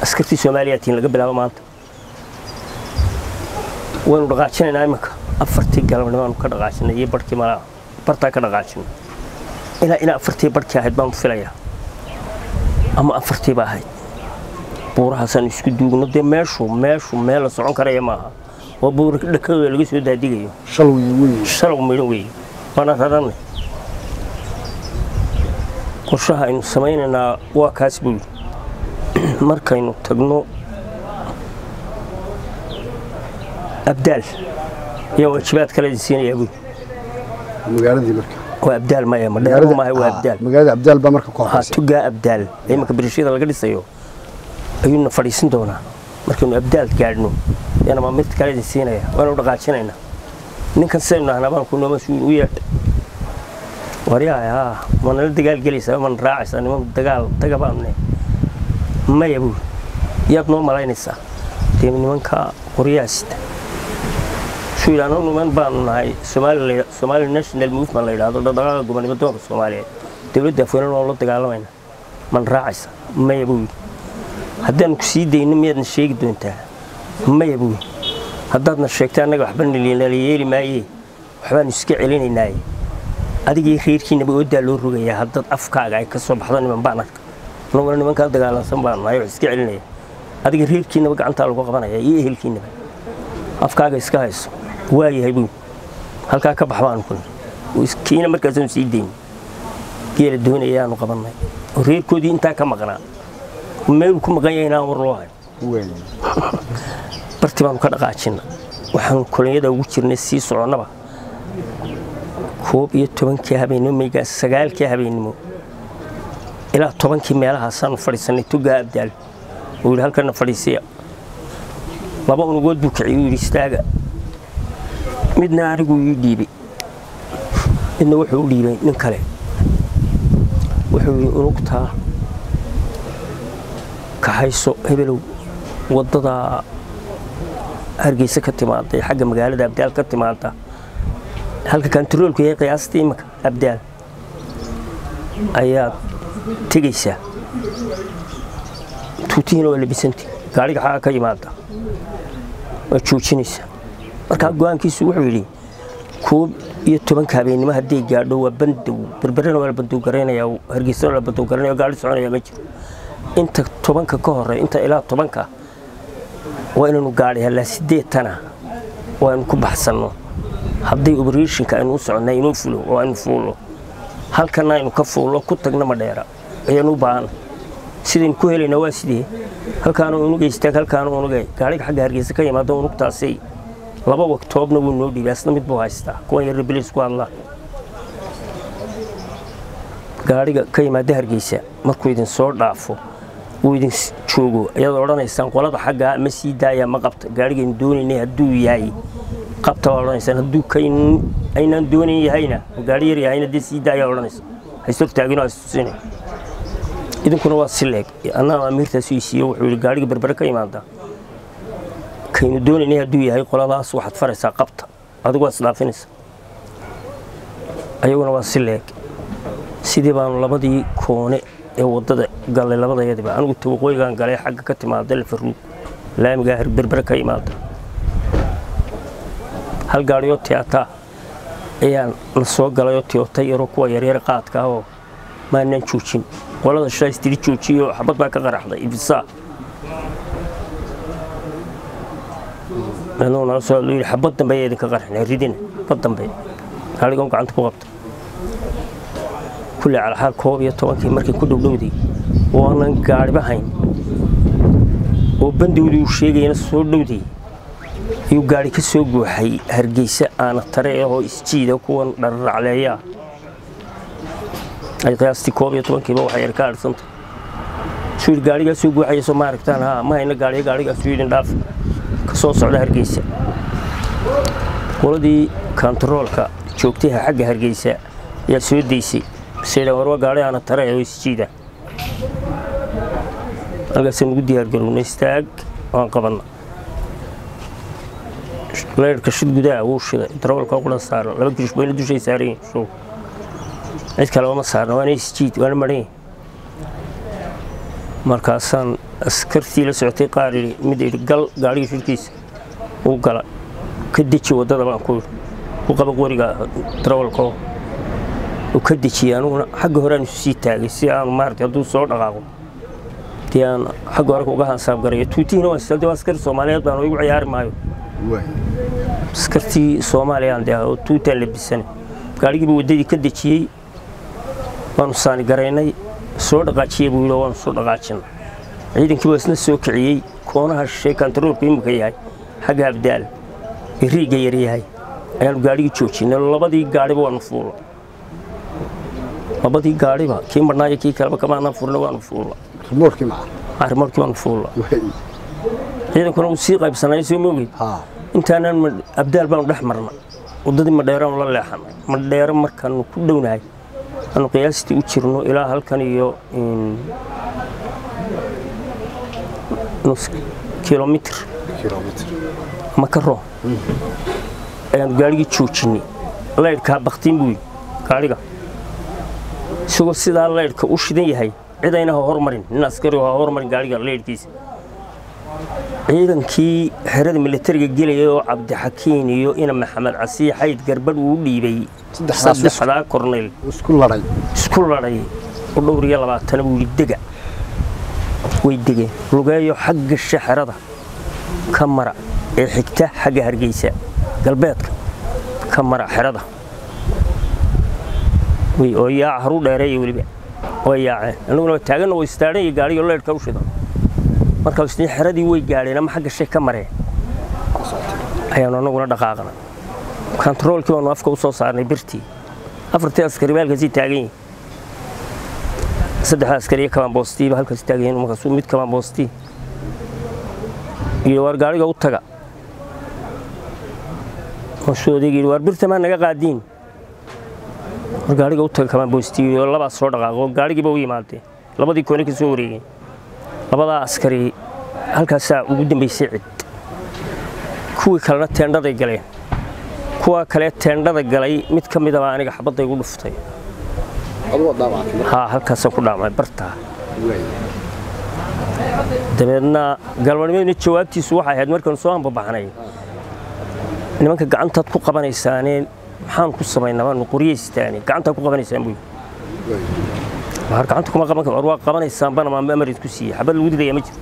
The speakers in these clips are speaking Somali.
askartii soomaaliyatiin laga bilaabo maanta waynu dhaqaajinaynaa iminka afartii galabnimaanu ka dhaqaajinay iyo barhkii malaa bartaa ka dhaqaajinay ilaa ilaa afartii barhkii ahayd baanu filayaa ama afartii ba ahayd buurahaasaan isku duugno dee meeshu meeshu meel la socon karaya maaha waa buura dhakadooda laga soo daadigayo shalwi wey shalow midhan weeye waana raranay qorshaha aynu samaynaynaa waa kaas buu yidhi markaynu tagno abdaal ayaa waajibaad kale idin siinayaa buu yidhi. magaaladii marka waa abdaal maya madheero maaha waa abdaal magaalada abdaal baa marka ku ha horeysa tugaa abdaal ee imanka birishada laga dhisayo ayuuna fadhiisin doonaa markaynu abdaal gaadhno yana maa mid kale idin siinaya waanu dhaqaajinaynaa ninkan sidaynu nahnaa baan ku nooma suul u yeedh waryahay haa ma nala dagaal gelaysaa mana raacaysaa niman dagaal taga baanne maya buu yaad noo malaynaysaa dee nimanka qoryaasita suilaano niman baanu nahay Somali Somali National Movement la yidhaahdo dhaqdhaqaaqa gobonimo doonka Soomaaliyeed dawladda afweynana waa la dagaalamayna man raacaysa maya buu yidhi haddaan ku sii dayno miyaadna sheegi doontaa maya buu yidhi haddaadna sheegta annaga waxba nala yeeli maayee waxbaanu iska celinaynaaye adigii reerkiinaba oodaa loo rogayaa haddaad afkaaga ay ka soo baxdo niman baan arka anaguna nimankaa dagaalansan baan nahay wax iska celinaya adiga reerkiinaba gacantaa lagu qabanaya iyo ehelkiinaba afkaaga iska hayso waayahay buu halkaa ka bax baanu ku niri kiina markaasaanu sii dayn geela doonayaanu qabannay oo reerkoodii intaa ka maqnaa meeluu ku maqan yahay inaan war loo hayo wey barti baanu ka dhaqaajina waxaanu kolonyada ugu jirnay sii soconnaba koob iyo tobankii habeenimo meygaa sagaalkii habeenimo ilaa tobankii meelahaasaanu fadhiisannay tugaa abdaal uu yidhi halkana fadhiisiya laba unugood buu kiciyey uu yidhi istaaga midna anigu ii dhiibay midna wuxuu u dhiibay nin kale wuxuu yidhi unugtaa kaxayso hebelow waddada hargeysa ka timaada ee xagga magaalada abdaal ka timaada halka kantaroolku yahay qiyaastii imanka abdaal ayaad tegaysaa tuutihiina waa labisanti gaariga xaga ka yimaada waad joojinaysaa markaa go-aankiisu wuxuu yidhi koob iyo tobanka habeennimo hadday gaadho waa bandow berberena waa la bandow garaynaya hargeysana waa la bandow garaynaya gaari soconaya ma jiro inta tobanka ka hore inta ilaa tobanka waa inaynu gaadhi hallaa sideetana waa aynu ku baxsanno hadday obrashinka aynu u soconnaa inuu fulo oo aynu fuullo halkana aynu ka fuullo ku tagna ma dheera ayaanu u baahan sidaynu ku helaynaa waa sidee halkaana unuga istaag halkaana unuga gaariga xagga hargeysa ka yimaada unugtaasi laba waqtoobna wuu noo dhiibay asna mid buu haystaa kuwan yarra bilis ku hadlaa gaariga ka yimaada hargeysa markuu idin soo dhaafo uu idin joogo ayaad odhanaysaan qolada xaggaa ma sii daaya ma qabta gaarigaynu doonaynay hadduu yahay qabta waa odhanaysaan hadduu kayn aynaan doonayn yahayna gaari yar yahayna dee sii daaya odhanaysa haysogtaagino hastusinay idinkuna waa si leeg annaa amiirtaas isiiyo wuxuu yidhi gaariga berbere ka yimaada kaynu doonaynay hadduu yahay qoladaas waxaad faraysaa qabta adigu waad isdhaafinaysa ayaguna waa si leeg sidii baanu labadii koone ee waddada gallay labadayadiba anigu tawaqooyigaan galay xagga ka timaada lafaruug laamigaa berbere ka imaada hal gaadhiyoo tiyaataa ayaan la soo galayoo tiyootay yaroo kuwa yaryar qaadka ah oo maanaan joojin qolada shays tiri joojiyoo xabad baa ka qaraxday ibisaa anuu nala soo yidhi xabad dambe ayaa idinka qaraxnay ridina xabad dambe gaadhigan gacanta ku qabta kulli calxaal koob iyo tobankii markay ku dhowdhowday oo aanan gaadhiba hayn oo bandowdii uu sheegayana soo dhowday ayuu gaadhi ka soo guuxay hargeysa aana tare ahoo isjiida kuwan dhararacleeyaa ay qiyaastii koob iyo tobankiiba waxay yar ka adhsanta suu yidhi gaadhigaa soo guuxaya soo ma aragtaan haa ma hayna gaadhiya gaadhigaasuu yidhin dhaaf ka soo socda hargeysa qoladii kantaroolka joogtaha xagga hargeysa ayaa soo daysay seedhan warwa gaadhi aana tare oo isjiida halkaasaan ugu diyaargarownay istaag waan qabanna leyrhka shid gudaha wuu shiday darawalka qulan saaran laba kirishbayna dushay saaran yihiin show cid kaleba ma saarna waana isjiid waana maran markaasaan askartii la socotay qaar yidhi mid yidhi gal gaadhiga shirkiisa uu gala ka deji waddada baan ku yidhi ku qaba qoriga darawalkoo uu ka dejiyey aniguna xagga horeaan isu sii taagay si aanu maaragtay hadduu soo dhaqaaqo dee aan xagga hore uga hansaab garayo tuutihiina waan istalday waa askari soomaaliyeed baan igu ciyaari maayo waay askartii soomaaliyaan dee oo tuutaan labisanay gaadhigiiba waddadii ka dejiyey waanu saani garaynay soo dhaqaajiyey buu yidhi oo waanu soo dhaqaajinay ciidankii baa isna soo kiciyey koonaha shishay kantaroolku imika yahay xagga abdaal ee riigga yar yahay ayaanu gaadhigii joojinay labadii gaadhiba waanu fuulla labadii gaadhiba kii marnaayo kii kaleba kamaanaan furna waanu fuulla rimoorkii maca arrimarkii waanu fuulla waay ciidankuna uu sii qaybsanay soo moogid haa intaanaan ma- abdaal baanu dhex marnay waddadii madheeraanu la leexanay madheero markaanu ku dhownahay aanu qiyaastii u jirno ilaa halkan iyo in, nus kilomitr kilomitr ama ka roo ayaanu gaadhigii joojinay laydhkaa baktiin buu yidhi gaadhiga isagoo sidaa laydhka u shidan yahay cid ayna ha hormarin nin askari oo ha hormarin gaadhiga laydhkiisa ciidankii xerada militariga gelayay oo cabdixakiin iyo ina maxamed casiix xayd garbadh uu u dhiibay Saddexdaa bis. saddexdaa korneyl isku ladhay isku ladhay u dhowr iyo labaatana buu yidhi dega way degeen lugeeyo xagga shaxerada ka mara ee xigta xagga hargeysa galbeedka ka mara xerada way oo yaaca haru dheereeya weliba way yaaceen annaguna waa taaganna way istaadhan iyo gaadhiga leedhka u shidan markaa isniin xeradii way gaadheen ama xagga shay ka mareen ayaanu annaguna dhaqaaqnay kantaroolkii baanu afka u soo saarnay birtii afartii askari baa halkaasii taagan yihin saddexda askari iyo kabaanboostiiba halkaas taagan yihin markaasuu mid kabaanboostii iyo waar gaadhiga u taga markaasuu odayga yidhi waar birta maa naga qaadiin war gaadhiga u taga kabaanboostii iyo labaa soo dhaqaaqo gaadhigiiba u yimaadeen labadii koone ka soo wareegeen labadaa askari halkaasaa ugu dambaysay cid kuwii kalena teendhaday galeen kuwa kale teendhada galay mid ka midaba aniga xabadda igu dhuftay aduu dhaawactay haa halkaasaan ku dhaamay bartaa waay dabeedna galbanimadiina jawaabtiisu waxay ahayd markaanu soo hambabaxnay nimanka gacantaad ku qabanaysaanee maxaan ku samaynaa baanu qoryaystaane gacantaad ku qabanaysaan buu yidhi waay waar gacanta kuma qaban karo war waa qabanaysaan bana maa amarid ku siiyey xabad lagu dilaya ma jiro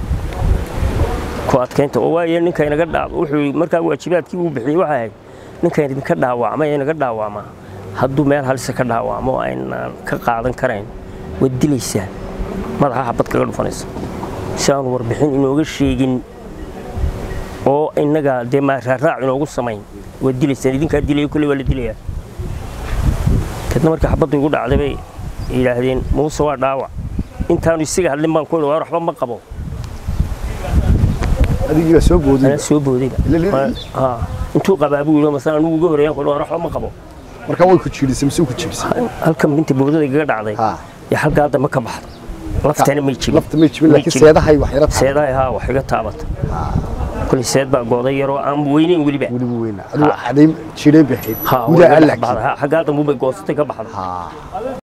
ku adkaynta oo waaye ninka inaga dhaa wuxuu markaa waajibaadkii uu bixiyey waxay ahayd ninka idinka dhaawacmay ee inaga dhaawacmaa hadduu meel halisa ka dhaawacmo oo aynaan ka qaadan karayn waad dilaysaan madaxa xabad kaga dhufanaysa si aanu warbixin inooga sheegin oo innaga dee maaraaraac inoogu samayn waad dilaysaan idinkaa dilaya kolley waa la dilayaa kadna markii xabaddu igu dhacday bay yidhaahdeen muuse waa dhaawac intaanu isaga hadlin baan ku idhi waar waxba ma qabo adigii baa soo booday anaa soo boodayba Ila- ila- Waa- haa. intuu qabaa buu yidhi masala anugu uga horeeyaan ku idhi waar waxba ma qabo markaa way ku jiidhisay mise ku jiidhisay halkan binta boodada igaga dhacday haa iyo halkaa dambe ka baxda laftana may jibin lafta may jibin May laakiin jibin. seedahay wax yara tahay seedahay haa wax iga taabata kulli seed baa gooday yaroo aan weyneyn weliba weliba weyna aduu cadayn jiidhayn bay ahayd haa gudaa way iga aan dhex baxday. laakiin Haa, xaggaa dambe bay goosatay ka baxda haa